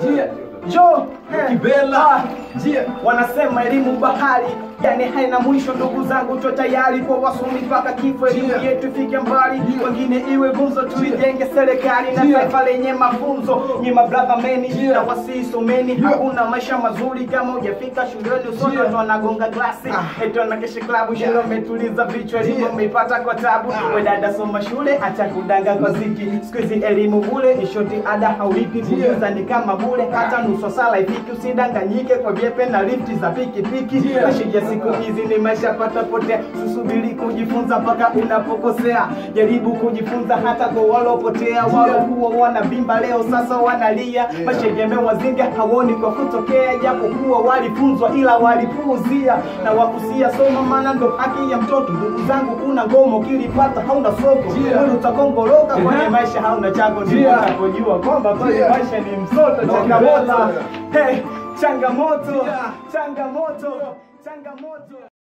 Njia. Jo, eh, Kibela. ah, Njia. wanasema elimu bahari yani haina mwisho ndugu zangu to tayari kwa wasomi mpaka kifo elimu Njia. yetu ifike mbali Njia. wengine iwe gumzo tuijenge serikali na Njia. taifa lenye mafunzo nyima brother meni Njia. na wasisomeni Njia. hakuna maisha mazuri kama hujafika shuleni usoto Njia. ndo anagonga glasi Ah. eti anakesha klabu shule Yeah. umetuliza vichwa elimu Njia. umeipata kwa tabu Ah. we dada soma shule acha kudanga kwa ziki siku hizi elimu bule ishoti ada haulipi Njia. kujuza ni kama bule hata nusu sala ifiki usidanganyike kwa vyepe na lifti za pikipiki Njia. maisha ya siku hizi ni maisha patapotea susubiri kujifunza mpaka unapokosea jaribu kujifunza hata kwa walopotea walokuwa wanavimba leo sasa wanalia maisha yamewazinga hawoni kwa kutokea japokuwa walifunzwa ila walipuuzia na wakusia soma maana ndo haki ya mtoto ndugu zangu kuna ngoma ukilipata hauna soko Njia. mwili utakongoroka kwenye Ehe. maisha hauna chango Njia. ndio utakojua kwamba kwenye Njia. maisha ni msoto Ndo changamoto kibela. hey, changamoto Njia. changamoto changamoto